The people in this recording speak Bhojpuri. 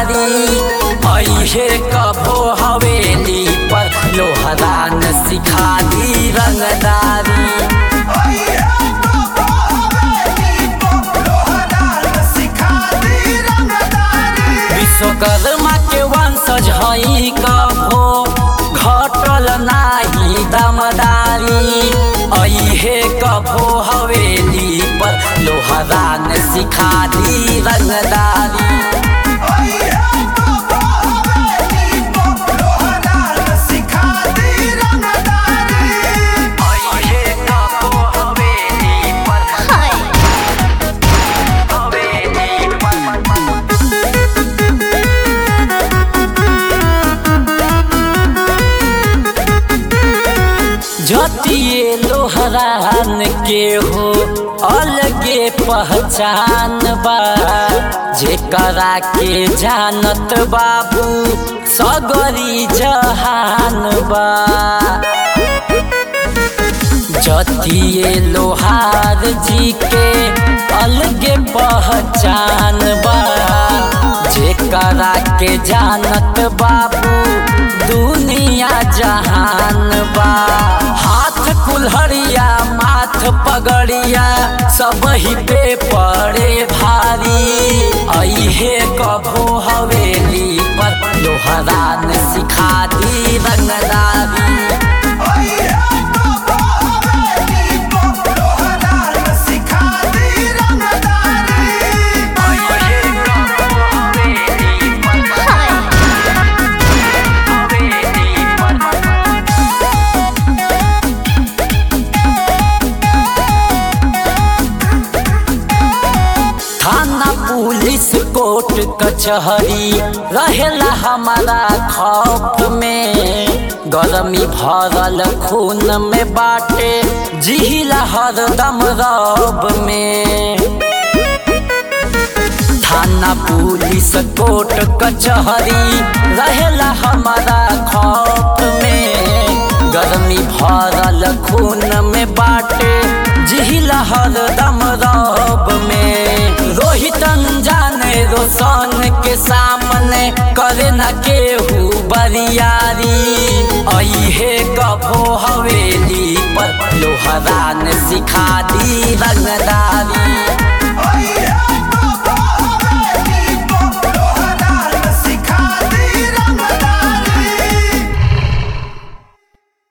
रंगदारी अहे कभो हवेली पर लोहरान सिखा दी रंगदारी विश्वकर्मा के वंशज हई कभो घटल नाही दमदारी अहे कभो हवेली पर लोहरान सिखा दी रंगदारी अहे कभो हवेली पर हवेली पर जतिए लोहरान के हो अलगे पहचान बा जेकरा के जानत बाबू सगरी जहान बा जतिए लोहार जी के अलगे पहचान बा जेकरा के जानत बाबू दुनिया जहान बा हाथ कुल्हड़िया माथ पगड़िया सब ही पे पड़े भारी अहे कभो हवेली पर लोहरान सिखा दी रंगदारी थाना पुलिस कोर्ट कचहरी रहेला हमारा खौफ में गरमी भरल खून में बाटे जिहिला हरदम रब में थाना पुलिस कोर्ट कचहरी रहेला हमारा खौफ में गर्मी भरल खून में बाटे जिहिला हरदम रब में रोहित जाने रोशन के सामने करे न केहू बरियारी अहे कभो हवेली पर लोहरान सिखा दी रंग